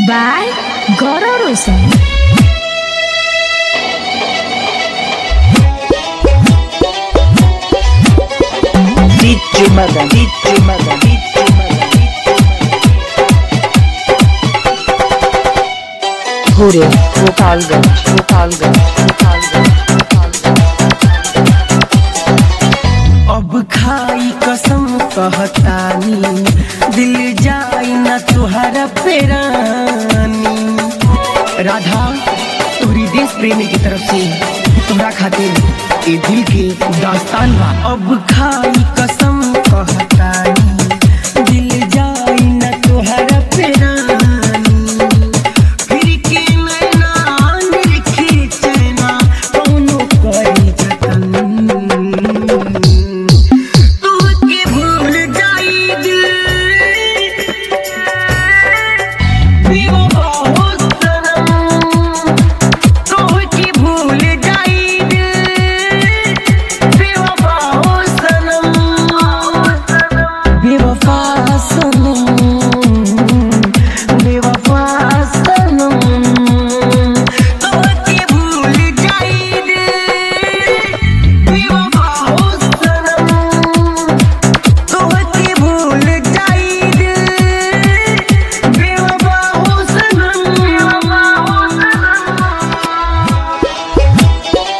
by Goro Rosen. DJ Madan, DJ Madan, DJ Madan, Gure, Gopalganj, Gopalganj, Gopalganj, अब खाई कसम कहतानी दिल जाई न तुहरा पेरानी राधा तोहरी देश प्रेमी की तरफ से तोहरा खातिर ए दिल के दास्तान बा अब खाई कसम कहतानी दिल जाई न तुहरा पेरानी फिर के नैना निरखे चैना कौनो करी जतन तोहके भूल जाई दिल बेवफा हो सनम तोहके भूल जाई दिल बेवफा हो सनम बेवफा सनम बेवफा सनम तोहके भूल जाई दिल बेवफा हो सनम तोहके भूल जाई दिल बेवफा हो सनम बेवफा हो सनम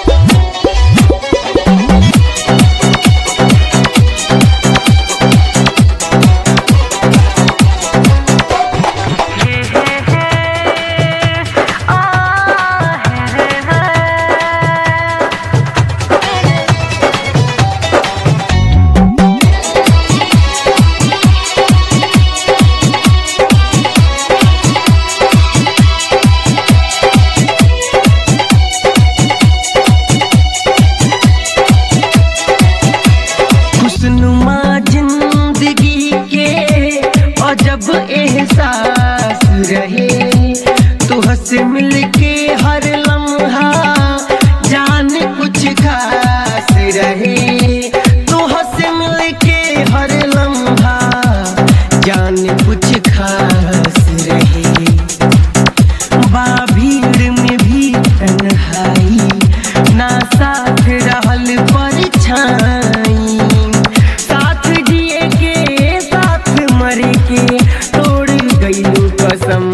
खुशनुमा जिंदगी के अजब एहसास रहे तुहसे मिलके हर लम्हा जान कुछ खास रहे तुहसे मिलके हर लम्हा जान कुछ खास रहे बा भीड़ में भी तन्हाई ना साथ रहल परछाई साथ जिए के साथ मरे के तोड़ गईलू कसम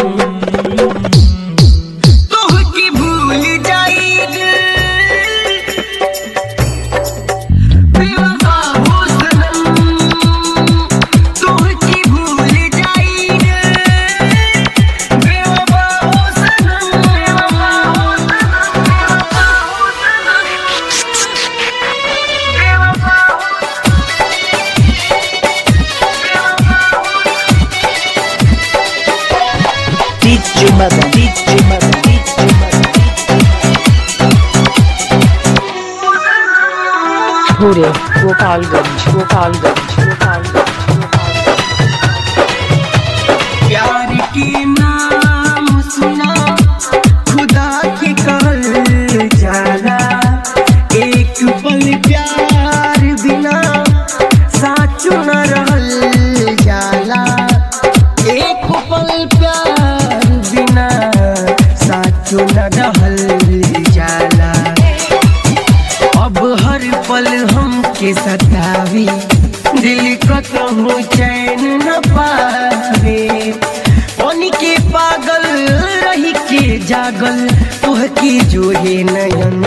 तोहके भूल जाई दिल बेवफा हो सनम तोहके भूल जाई दिल बेवफा हो सनम बेवफा हो सनम बेवफा हो सनम बेवफा हो DJ Madan, DJ Madan, DJ Madan, Gure, Gopalganj, Gopalganj, Gopalganj, प्यार के नाम सुना खुदा के कहल जाला एक पल प्यार बिना साचो न रहल जाला एक पल प्यार बिना साचो न रहल जाला अब हर पल हमके सतावी दिल कतहु चैन न पावे पानी के पागल रही के जागल तुहके जोहे नयन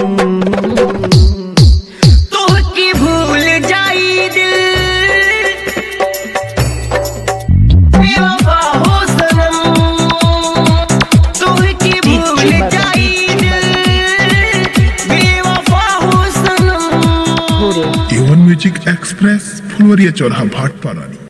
तुहके भूल जाई दिल बेवफा हो सनम तुहके भूल जाई दिल बेवफा हो सनम Gure. A1 Music Express, Fulvaria Chorha Bhat Parani.